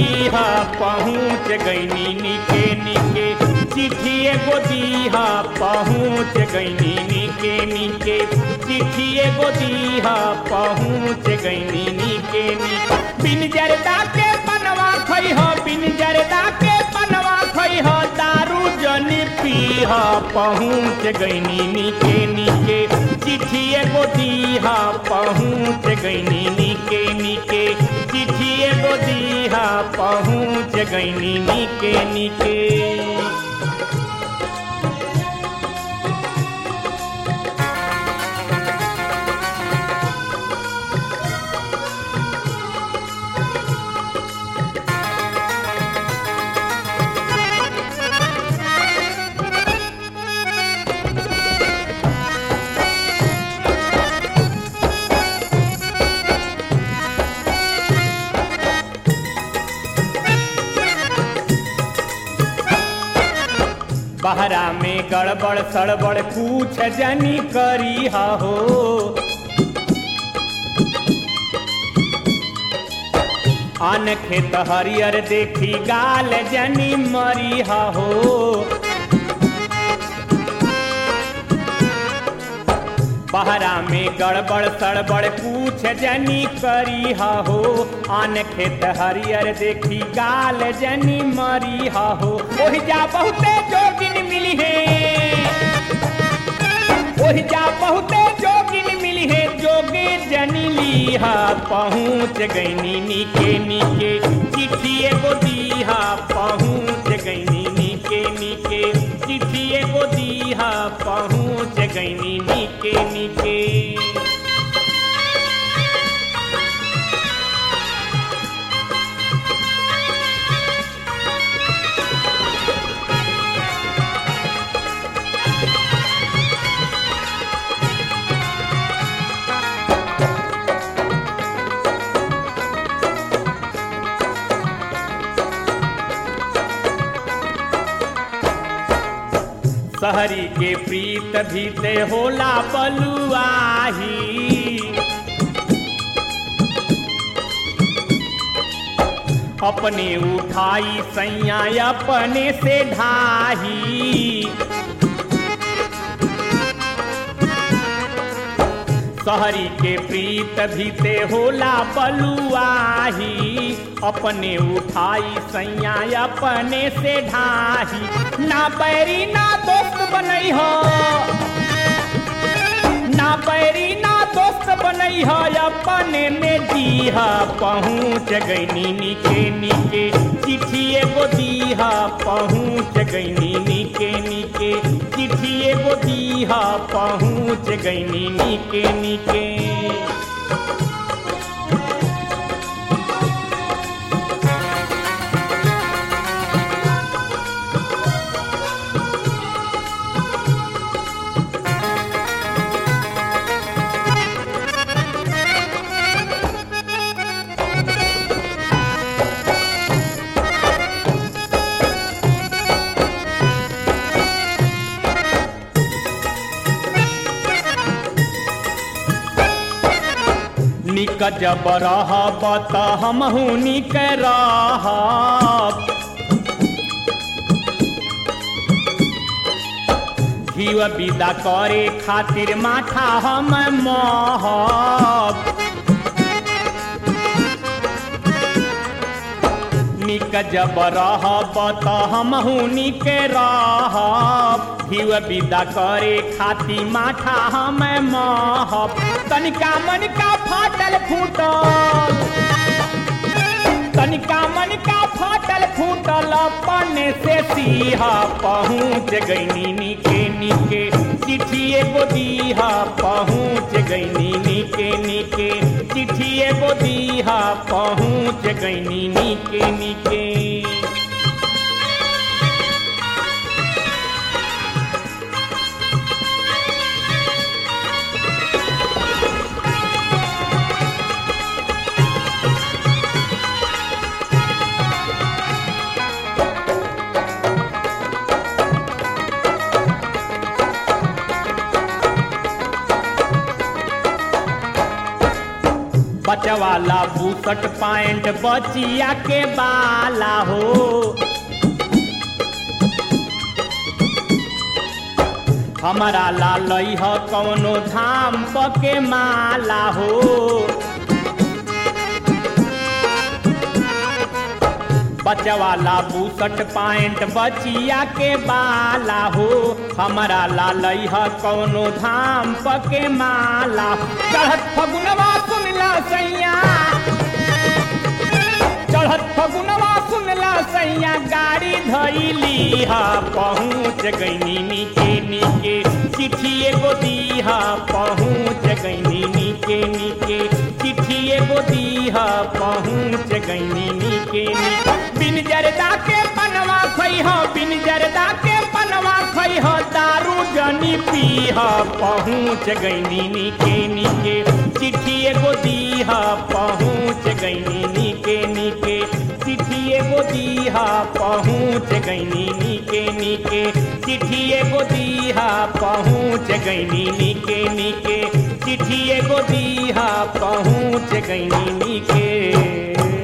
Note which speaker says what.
Speaker 1: दीहा पहुँच गईनी निके निके चिट्ठी एगो दीहा पहुँच गईनी निके निके चिट्ठी एगो दीहा पहुँच गईनी निके निके बिन जरदा के बनवा खई हो बिन जरदा के बनवा खई हो दारू जनी पीहा पहुँच गईनी निके निके चिट्ठी एगो दीहा पहुँच गईनी निके निके चिट्ठी एगो दीहा पहुँच गईनी निके निके बहरा में गड़बड़ सड़बड़ कुछ जनी करी हो अन खेत हरियर देखी गाल जनी मरी हो बहरा में गड़बड़ सड़बड़ कुछ जनी करी हो आन खेत हरियर देखी गाल जनी मरी हो ओहि जा बहुते जोगिन मिली है ओहि जा बहुते जोगिन मिली है जोगे जनी लीहा पहुँच गईनी निके निके चिट्ठी एगो दीहा पहुँच गईनी निके निके चिट्ठी एगो दीहा पहुँच गईनी निके निके सहरी के प्रीत भीते होला बलुआही अपने उठाई सैया अपने से ढाही सहरी के प्रीत भीते होला बलुआही अपने उठाई सैया अपने से ढाही ना बैरी ना दोस्त बनई हो ना बैरी ना दोस्त बनई हो अपने में दीहा पहुँच गईनी निके निके चिट्ठी एगो दीहा पहुँच गईनी निके निके चिट्ठी एगो दीहा पहुँच गईनी निके निके निक जब रहब त हमहू निक रहब घीव विदा करे खातिर माथा हम महब निक जब रहब त हमहू निक रहब घीव विदा करे खाती माथा हम महब तनिका मनिका फाटल फूटल तनिका मनिका फाटल फूटल अपने से सीहा पहुँच गईनी निके निके चिट्ठी एगो दीहा पहुँच गईनी निके निके चिट्ठी एगो दीहा पहुँच गईनी निके निके बचवाला बूसट पैंट बचिया के बाला हो हमारा लालई ह कौनो धाम पके माला हो बचवाला बूसट पैंट बचिया के बाला हो हमारा लालई ह कौनो धाम पके माला चढ़त फगुनवा सुनला सैया चढ़त फगुनवा सुनला सैया गाड़ी धैली हा पहुँच गईनी नीके नीके चिट्ठी एगो दीहा पहुँच गईनी नीके नीके चिट्ठी एगो दीहा पहुँच गईनी नीके नीके बिन जरदा के पनवा खैह बिन जरदा के पनवा खैह दारू जनी पीह पहुँच गईनी नीके नीके चिट्ठी एगो दीहा पहुँच गईनी नीके नीके चिट्ठी एगो दीहा पहुँच गईनी नीके नीके चिट्ठी एगो दीहा पहुँच गईनी नीके नीके चिट्ठी एगो दीहा पहुँच गईनी नीके